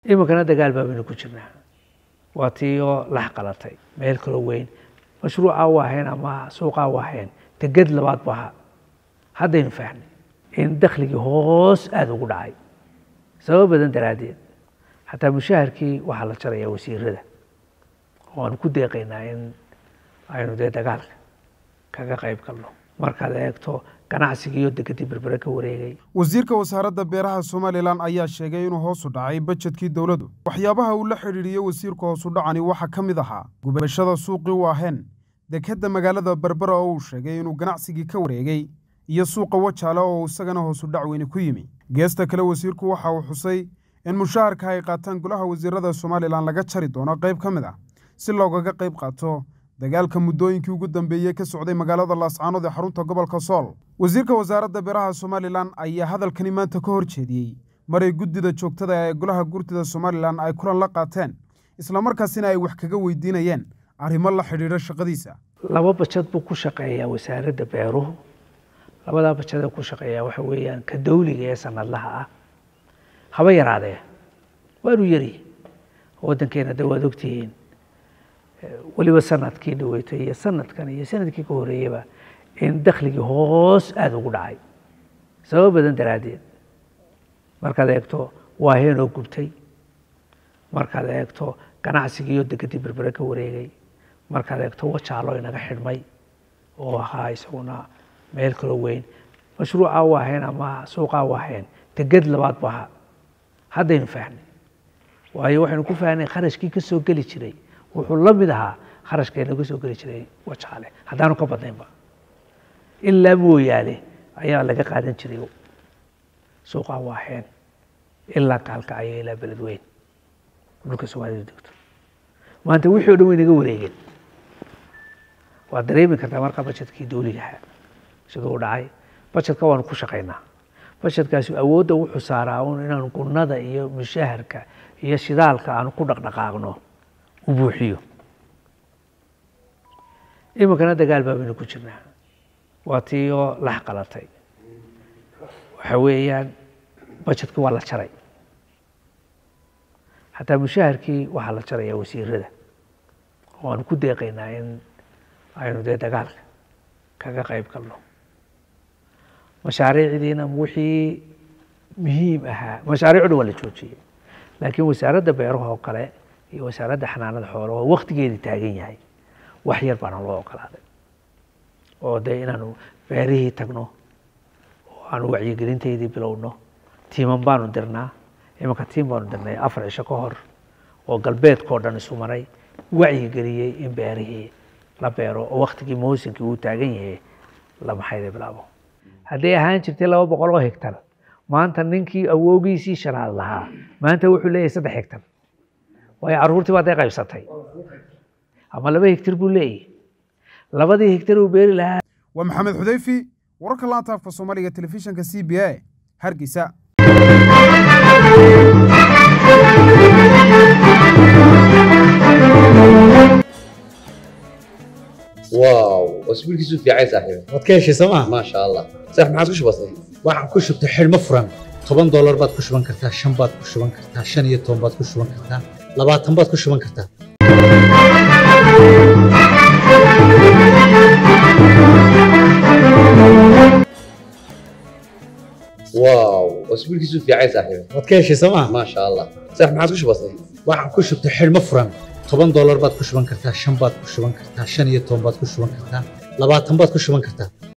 iminkana dagaal baabaynu ku jirnaa waa tii oo lax qalatay meel kaloo weyn mashruucaa u ahayn ama suuqaa u ahayn deged labaad bu ahaa haddaynu fahnay in dakhligii hoos aada ugu dhacay sabab badan daraaddeed xataa mushaharkii waxaa la jarayaa wasiirada oo aanu ku deeqaynaa in aynu dee dagaalka kaga qayb galno markaad eegto ganacsigiiyo dekedii berbere ka wareegay wasiirka wasaaradda beeraha somalilan ayaa sheegay inuu hoos u dhacay bajedkii dowladdu waxyaabaha uu la xidhiidhiyey wasiirka hoos u dhacani waxaa ka mid ahaa gubashada suuqii u aheen dekedda magaalada berbera oo uu sheegay inuu ganacsigii ka wareegay iyo suuqa wajaale oo isagana hoos u dhac weyni ku yimi geesta kale wasiirku waxa uu xusay in mushaharka ay qaataan golaha wasiirada somalilan laga jari doono qayb ka mid ah si loogaga qayb qaato dagaalka muddooyinkii ugu dambeeyey ka socday magaalada laascaanood ee xarunta gobolka sool wasiirka wasaaradda beeraha somalilan ayaa hadalkani maanta ka hor jeediyey maray guddida joogtada ee golaha gurtida somalilan ay kulan la qaateen islamarkaasina ay wax kaga weydiinayeen arrimo la xidhiidha shaqadiisa laba bajad buu ku shaqeeyaa wasaaradda beeruhu labadaa bajadee ku shaqeeyaa waxa weeyaan ka dawliga ee sanadlaha ah haba yaraadee waanu yari waddankeena de waad ogtihiin weliba sanadkii dhaweytay iyo sanadkan iyo sanadkii ka horeeyaba in dakhligii hoos aada ugu dhacay sabab badan daraaddeed markaad eegto waaheenoo gubtay markaad eegto ganacsigiiyo dekedii berbere ka wareegay markaad eegto wajaalo inaga xidhmay oo ahaa isaguna meel kaloo weyn mashruucaa u ahayn ama suuqaa u ahayn deged labaad bu ahaa haddaynu fahnay waayo waxaynu ku fahnay kharashkii ka soo geli jiray wuxuu la mid ahaa kharashkeena ka soo geli jiray wajaale haddaanu ka badnaynba ilaa mooyaale ayaa laga qaadan jiray suuqaa u ahayn ilaa kaalkacyo ilaa beled weyn dhulka soomaalida degto maanta wixii o dhan way naga wareegeen waad dareemi kartaa markaa bajedkii dawligaha siduu u dhacay bajedka waanu ku shaqaynaa bajedkaasi awoodda wuxuu saaraa un inaanu gunnada iyo mushaharka iyo shidaalka aanu ku dhaqdhaqaaqno u buuxiyo iminkana dagaal baabaynu ku jirnaa waa tii oo lax qalatay waxa weeyaan bajedkii waa la jaray xataa mushaharkii waxaa la jarayaa wasiirada oo aanu ku deeqaynaa in aynu dee dagaalka kaga qayb galno mashaariicdiina wixii muhiim ahaa mashaariicdu waa la joojiyey laakiin wasaaradda beeraha oo kale iyo wasaaradda xanaanada xoolaha oo waktigeedii taagan yahay wax yar baana loo ogolaaday oo dee inaanu beerihii tagno oo aanu wacyigelinteydii bilowno tiiman baanu dirnaa imanka tiim baanu dirnay afar cisho ka hor oo galbeedkao dhan isu maray wacyigeliyey in beerihii la beero oo waktigii mawsinkii uu taagan yahay la maxayda bilaabo hadday ahaan jirtay laba boqol oo hegtar maanta ninkii awoogiisii shanaad lahaa maanta wuxuu leeyahay saddex hegtar waayo carruurtii baa day qaybsatay ama laba hegtar buu leeyahy labadii hegtar uu beeri lahaa waa maxamed xudeyfi wararka laanta afka soomaaliga telefishinka c b a hargeysa واو اسبوع كيسو في عايز صاحبي waad ka heshay sooma ما شاء الله صح ما عادش بسيط waxaan ku shubtay xidhmo furan toban doolar baad ku shuban kartaa shan baad ku shuban kartaa shan iyo toban baad ku shuban kartaa labaatan baad ku shuban kartaa واو اسبوع كيسو في عايز صاحبي waad ka heshay sooma ما شاء الله صح ما عادش بسيط waxaan ku shubtay xidhmo furan toban doolar baad ku shuban kartaa shan baad ku shuban kartaa shan iyo toban baad ku shuban kartaa labaatan baad ku shuban kartaa